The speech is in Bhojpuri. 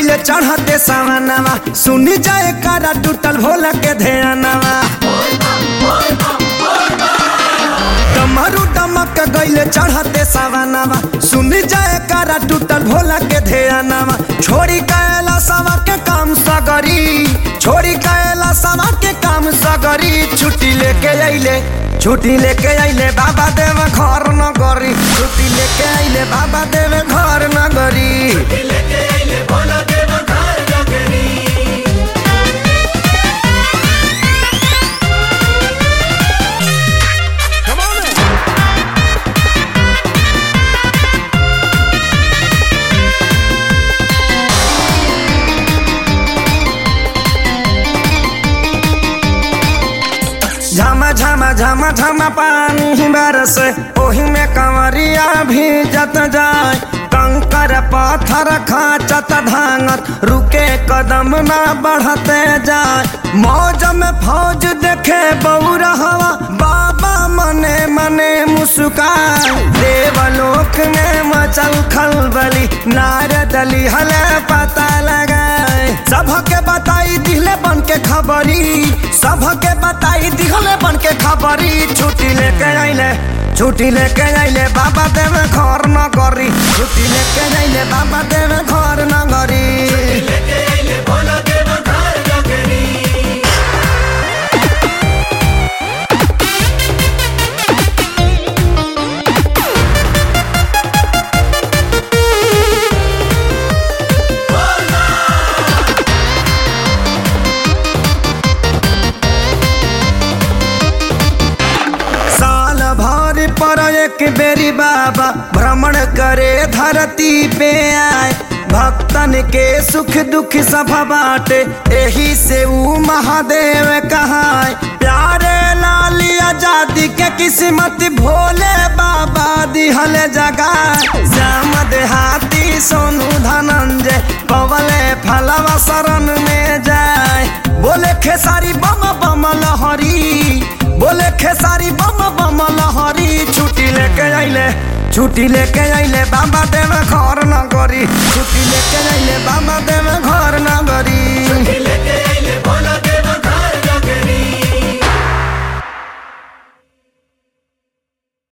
गईले चढ़ते सावनवा सुनी जाए कारा टूटल भोला के ध्यानवा डमरू डमक गईले चढ़ते सावनवा सुनी जाए कारा टूटल भोला के ध्यानवा छोड़ी कैला सवा के काम सगरी छोड़ी कैला सवा के काम सगरी छुट्टी लेके अइले छुट्टी लेके अइले बाबा देव घर न गरी छुट्टी लेके अइले बाबा देव घर न गरी झमा झमा झमा झमा पानी बरस ओही में कंवरिया भी जत जाए कंकर पत्थर खाचत धांगत रुके कदम ना बढ़ते जाए मौज में फौज देखे बौरा हवा बाबा मने मने मुस्काए देवलोक में मचल खलबली नारदली हले पता लगाए सबके बताई दिहले बन के खबरी सबके बताई दिहले बन के खबरी छुट्टी लेके आइले छुट्टी लेके आइले बाबा देव घर न करी छुट्टी लेके आइले बाबा देव घर न करी साल भर पर एक बेरी बाबा भ्रमण करे धरती पे आए भक्तन के सुख दुख सब बाटे एही से ऊ महादेव कहाए प्यारे लाली आजादी के किस्मत भोले बाबा दिहल जगाए श्याम देहाती सोनू धनंजय पवले फलवा शरण में जाए बोले खेसारी बम बम लहरी बोले खेसारी बम बम लहरी छुट्टी लेके आइले छुट्टी लेके आइले बाबा देव घर न गरी छुट्टी लेके आइले बाबा देव घर न गरी लेके आइले भोला